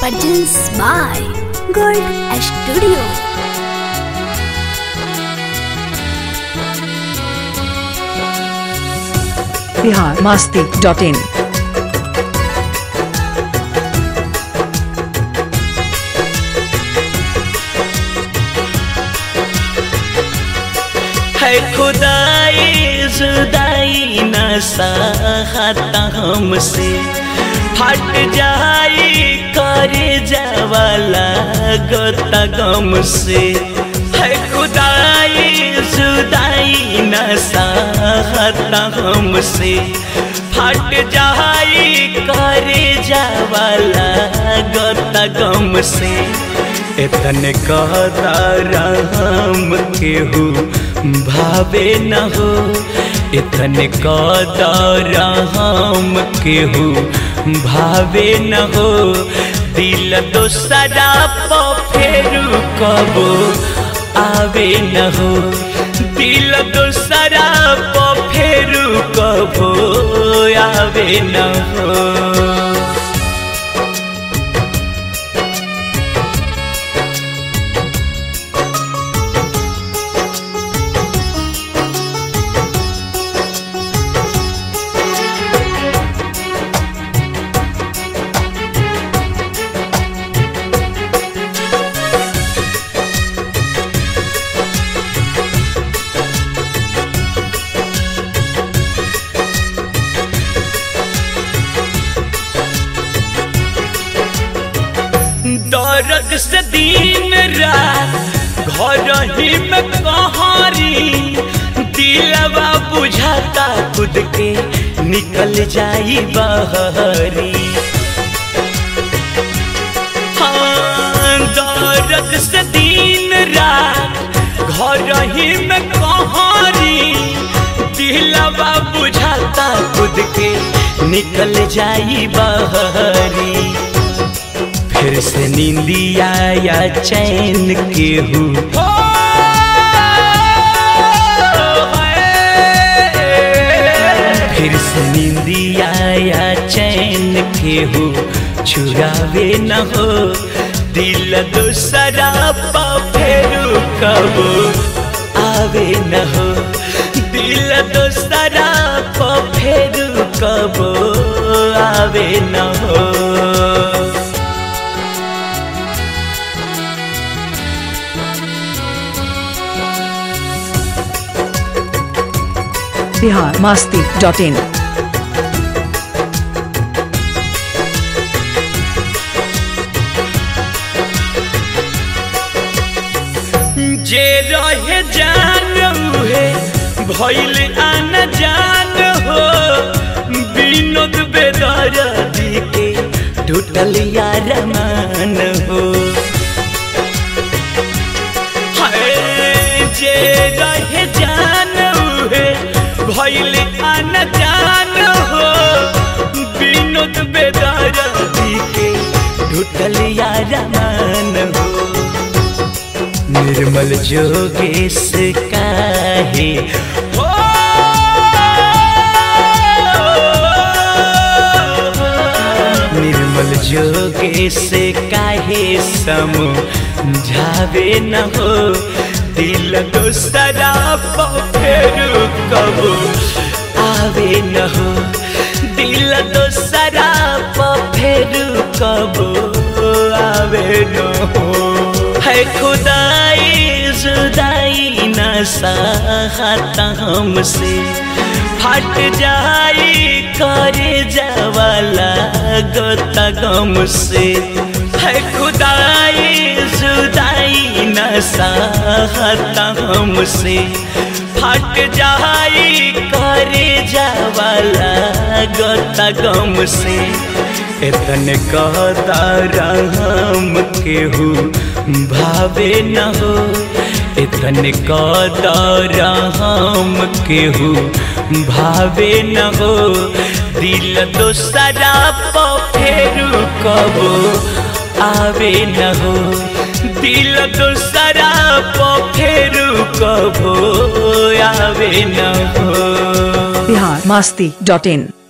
Produced by Gold Studio. Bihar Masti dot in है खुदाई जुदाई न सहता हमसे फट जाई करे जावाला गोता गम से है खुदाई जुदाई न सहता हमसे फट जाई करे जावाला गोता गम से इतने हम केहू भावे न हो इतने हम केहू भावे न हो दिल दोसरा प फेरू कबो आवे न हो दिल दोसरा प फेरू कबो आवे न हो दर्द से दिन रात घर ही में कहारी दिलवा बुझाता खुद के निकल जाई बहरी हाँ दर्द से दिन रात घर ही में कहारी दिलवा बुझाता खुद के निकल जाई बहरी फिर से नींदिया या चैन के हूँ फिर से नींदिया या चैन के हो छुरावे न हो दिल दूसरा पा फेरू कबो आवे न हो दिल दूसरा पा फेरू कबो आवे न हो बिहार मास्ती डॉट इन जे रहे जान है भैल आन जान हो विनोद बेदरदी के टूटल यार मान हो हाय, जे रहे जान है भैल आन जान हो विनोद बेदरदी के टूटल यार मान हो निर्मल जोगेश काहे हो निर्मल जोगेश काहे समझावे न हो दिल दोसरा फेरू कबो आवे न हो दिल दोसरा फेरू कबो आवे न हो है खुदाई जुदाई न सहता हमसे फट जाई करे जावाला गोता गम से है खुदाई जुदाई न सहता हमसे फट जाई करे जावाला गोता गम से इतने हम केहू भावे न हो इतने हम केहू भावे न हो दिल दोसरा प फेरू कबो आवे न हो दिल दोसरा प फेरू कबो आवे न हो बिहार मास्ती डॉट इन